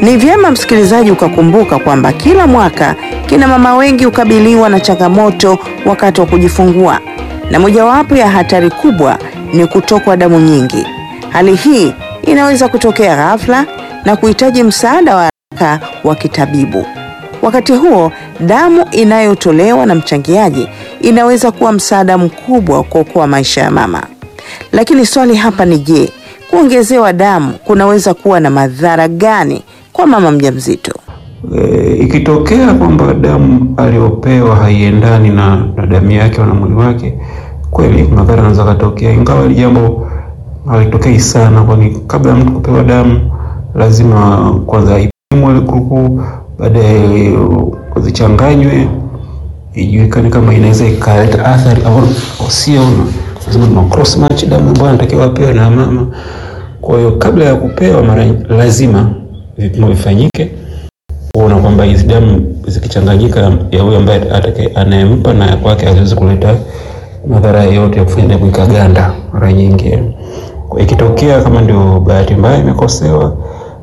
Ni vyema msikilizaji ukakumbuka kwamba kila mwaka kina mama wengi hukabiliwa na changamoto wakati wa kujifungua, na mojawapo ya hatari kubwa ni kutokwa damu nyingi. Hali hii inaweza kutokea ghafla na kuhitaji msaada wa haraka wa kitabibu. Wakati huo, damu inayotolewa na mchangiaji inaweza kuwa msaada mkubwa wa kuokoa maisha ya mama. Lakini swali hapa ni je, kuongezewa damu kunaweza kuwa na madhara gani kwa mama mjamzito? E, ikitokea kwamba damu aliyopewa haiendani na, na damu yake na mwili wake, kweli madhara yanaweza katokea, ingawa hili jambo halitokei sana, kwani kabla ya mtu kupewa damu lazima kwanza ipimwe grupu, baadaye zichanganywe, ijulikane kama inaweza ikaleta athari au sio. Lazima tuna cross match damu ambayo anatakiwa apewe na mama. Kwa hiyo kabla ya kupewa, mara lazima vipimo vifanyike kuona kwamba hizi damu zikichanganyika ya huyo ambaye atakaye anayempa na ya kwake haziwezi kuleta madhara yoyote ya kufanya damu ikaganda. Mara nyingi kwa ikitokea kama ndio bahati mbaya imekosewa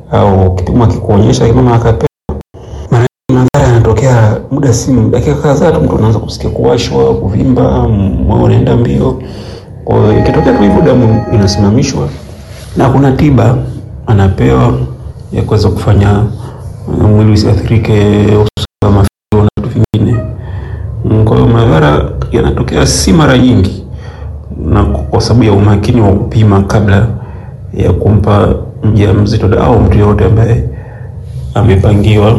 au kipimo kikuonyesha mama akapewa, mara madhara yanatokea muda si dakika kadhaa tu, mtu anaanza kusikia kuwashwa, kuvimba, moyo unaenda mbio. Kwa hiyo ikitokea tu hivyo, damu inasimamishwa na kuna tiba anapewa ya kuweza kufanya mwili usiathirike, mafigo na vitu vingine. Kwa hiyo madhara yanatokea si mara nyingi, na kwa sababu ya umakini wa kupima kabla ya kumpa mjamzito au mtu yoyote ambaye amepangiwa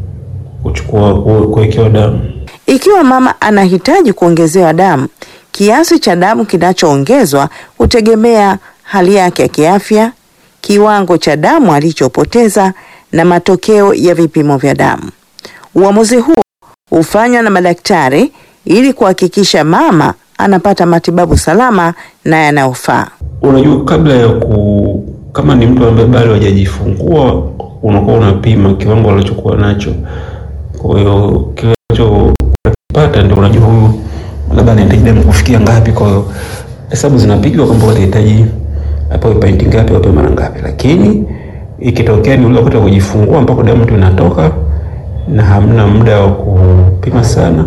kuchukua kuwekewa damu. Ikiwa mama anahitaji kuongezewa damu, kiasi cha damu kinachoongezwa hutegemea hali yake ya kiafya, kiwango cha damu alichopoteza na matokeo ya vipimo vya damu. Uamuzi huo hufanywa na madaktari ili kuhakikisha mama anapata matibabu salama na yanayofaa. Unajua, kabla ya ku kama ni mtu ambaye bado hajajifungua, unakuwa unapima kiwango alichokuwa nacho. Kwa hiyo kile unachopata ndio unajua huyu labda anahitaji damu kufikia ngapi. Kwa hiyo hesabu zinapigwa kwamba utahitaji apewe painti ngapi, apewe mara ngapi, lakini ikitokea ni ule wakati wa kujifungua ambako damu tu inatoka na hamna muda wa kupima sana,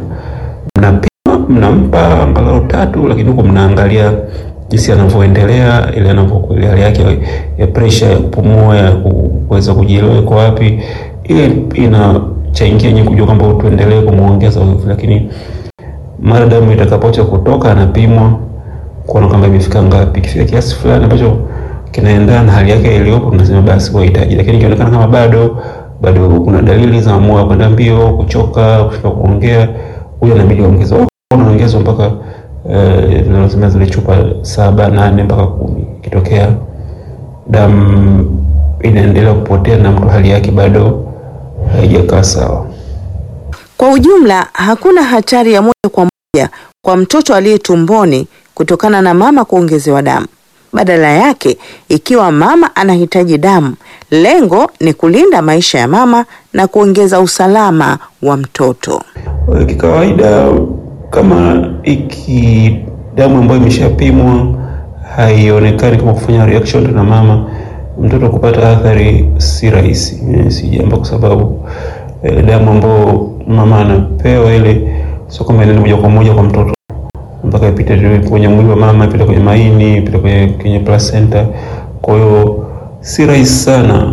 mnapima mnampa angalau tatu, lakini huko mnaangalia jinsi anavyoendelea, ile anavyokuwa hali yake ya pressure ya kupumua, ya kuweza kujielewa iko wapi. Ile inachangia nyinyi kujua kwamba tuendelee kumuongeza nguvu, lakini mara damu itakapoacha kutoka, anapimwa kuona kwamba imefika ngapi. Ikifika kiasi fulani ambacho kinaendana na hali yake iliyopo, tunasema basi wahitaji, lakini ikionekana kama bado bado kuna dalili za moyo kwenda mbio, kuchoka, kushindwa kuongea, huyo inabidi ongezwe, unaongezwa mpaka tunasema uh, zile chupa saba nane mpaka kumi. Ikitokea damu inaendelea kupotea na mtu hali yake bado haijakaa sawa. Kwa ujumla, hakuna hatari ya moja kwa moja kwa mtoto aliye tumboni kutokana na mama kuongezewa damu. Badala yake, ikiwa mama anahitaji damu, lengo ni kulinda maisha ya mama na kuongeza usalama wa mtoto. Kikawaida, kama iki damu ambayo imeshapimwa haionekani kama kufanya reaction na mama, mtoto kupata athari si rahisi, si jambo, kwa sababu eh, damu ambayo mama anapewa ile sio kama inaenda moja kwa moja kwa mtoto mpaka ipite kwenye mwili wa mama, ipite kwenye maini, ipite kwenye, kwenye placenta. Kwa hiyo si rahisi sana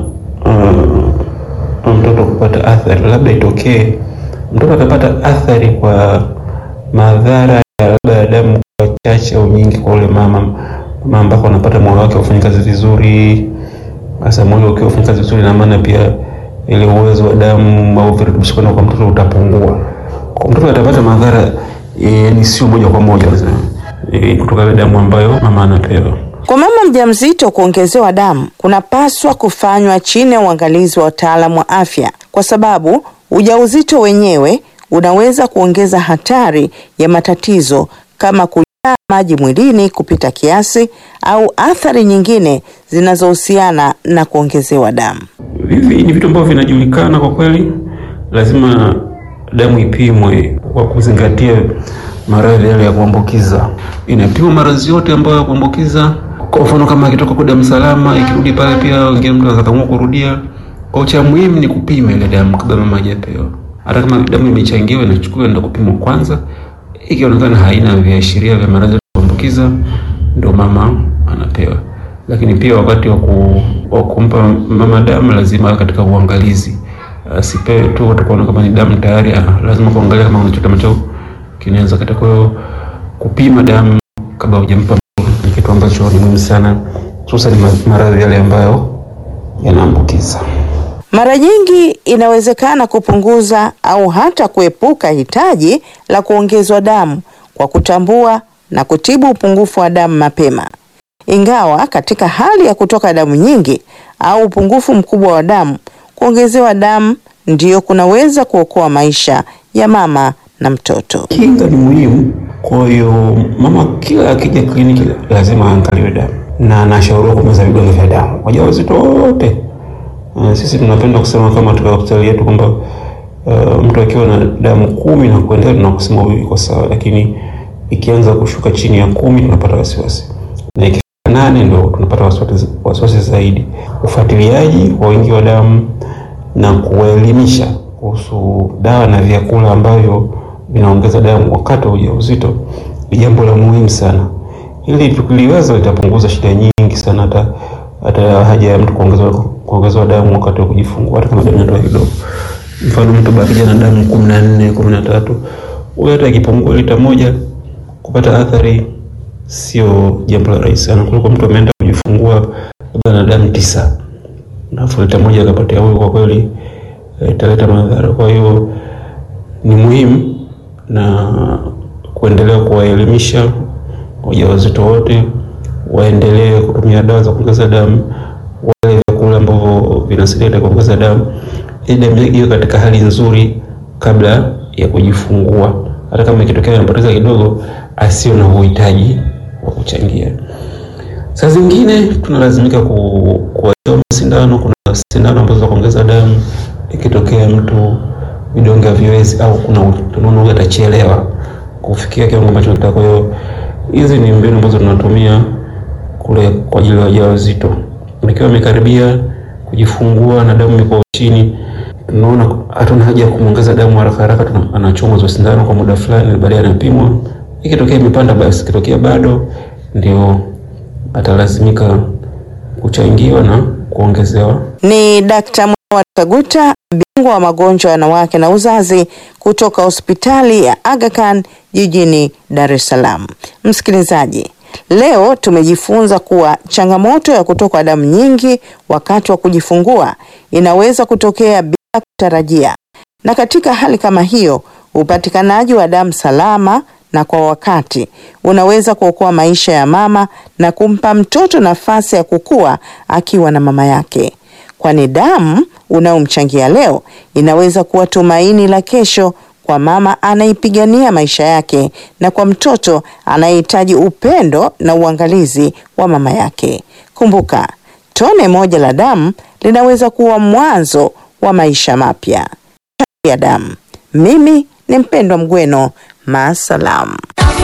uh, mtoto kupata athari. Labda itokee mtoto atapata athari kwa madhara ya labda ya damu kwa chache au nyingi kwa ule mama mama, ambako anapata moyo wake ufanye kazi vizuri. Sasa moyo ukiwa ufanye kazi vizuri, na maana pia ile uwezo wa damu au virutubisho kwenda kwa mtoto utapungua. Kwa mtoto atapata madhara E, ni sio moja kwa moja e, kutoka ile damu ambayo mama anapewa. Kwa mama mjamzito kuongezewa damu kunapaswa kufanywa chini ya uangalizi wa wataalamu wa afya, kwa sababu ujauzito wenyewe unaweza kuongeza hatari ya matatizo kama kujaa maji mwilini kupita kiasi au athari nyingine zinazohusiana na kuongezewa damu. Hivi ni vitu ambavyo vinajulikana kwa kweli, lazima damu ipimwe kwa kuzingatia maradhi yale ya kuambukiza. Inapimwa maradhi yote ambayo ya kuambukiza. Kwa mfano kama akitoka kwa damu salama, ikirudi pale pia wengine mtu anaweza kurudia Kwa cha muhimu ni kupima ile damu kabla mama hajapewa. Hata kama damu imechangiwa, inachukuliwa ndio kupimwa kwanza. Ikionekana haina viashiria vya maradhi ya kuambukiza, ndio mama anapewa. Lakini pia wakati wa wa kumpa mama damu lazima awe katika uangalizi, asipewe tu utakuona kama ni damu tayari. Lazima kuangalia kama kuna chochote ambacho kinaweza katika. Kwa hiyo kupima damu kabla hujampa ni kitu ambacho ni muhimu sana, hususan maradhi yale ambayo yanaambukiza. Mara nyingi inawezekana kupunguza au hata kuepuka hitaji la kuongezwa damu kwa kutambua na kutibu upungufu wa damu mapema. Ingawa katika hali ya kutoka damu nyingi au upungufu mkubwa wa damu, kuongezewa damu ndiyo kunaweza kuokoa maisha ya mama na mtoto. Kinga ni muhimu, kwa hiyo mama kila akija kliniki lazima aangaliwe damu na anashauriwa kumeza vidonge vya damu wajawazito wote. Uh, sisi tunapenda kusema kama katika hospitali yetu kwamba uh, mtu akiwa na damu kumi na kuendelea tunakusema huyu iko sawa, lakini ikianza kushuka chini ya kumi tunapata wasiwasi, na ikifika nane ndio tunapata wasiwasi, wasiwasi zaidi. Ufuatiliaji wa wingi wa damu na kuwaelimisha kuhusu dawa na vyakula ambavyo vinaongeza damu wakati wa ujauzito ni jambo la muhimu sana. Hili tukiliweza litapunguza shida nyingi sana, hata hata haja ya mtu kuongezwa kuongezwa damu wakati wa kujifungua, hata kama damu inatoka kidogo. Mfano, mtu bakija na damu kumi na nne kumi na tatu huyo hata akipungua lita moja kupata athari sio jambo la rahisi sana, kuliko mtu ameenda kujifungua labda na damu tisa alafu lita moja akapatia huyo, kwa kweli italeta madhara. Kwa hiyo ni muhimu na kuendelea kuwaelimisha wajawazito wote waendelee kutumia dawa za kuongeza damu, wale vyakula ambavyo vinasaidia kuongeza damu, ili damu iwe katika hali nzuri kabla ya kujifungua. Hata kama ikitokea inapoteza kidogo, asio na uhitaji wa kuchangia. Saa zingine tunalazimika kuwachoma sindano. Kuna sindano ambazo za kuongeza damu ikitokea mtu vidonge haviwezi au kuna tunaona atachelewa kufikia kiwango ambacho tunataka. Kwa hiyo hizi ni mbinu ambazo tunatumia kule kwa ajili ya wajawazito. Nikiwa amekaribia kujifungua na damu iko chini, tunaona hatuna haja ya kumongeza damu haraka haraka, anachomwa hizo sindano kwa muda fulani, baadaye anapimwa. Ikitokea imepanda basi, ikitokea bado, ndio atalazimika kuchangiwa na kuongezewa. Ni Dkt. Mwawar Kaguta, bingwa wa magonjwa ya wanawake na uzazi kutoka hospitali ya Aga Khan jijini Dar es Salaam. Msikilizaji, leo tumejifunza kuwa changamoto ya kutokwa damu nyingi wakati wa kujifungua inaweza kutokea bila kutarajia, na katika hali kama hiyo upatikanaji wa damu salama na kwa wakati unaweza kuokoa maisha ya mama na kumpa mtoto nafasi ya kukua akiwa na mama yake, kwani damu unayomchangia leo inaweza kuwa tumaini la kesho kwa mama anaipigania maisha yake na kwa mtoto anayehitaji upendo na uangalizi wa mama yake. Kumbuka, tone moja la damu linaweza kuwa mwanzo wa maisha mapya. Changia damu. Mimi ni Mpendwa Mgweno, maasalam.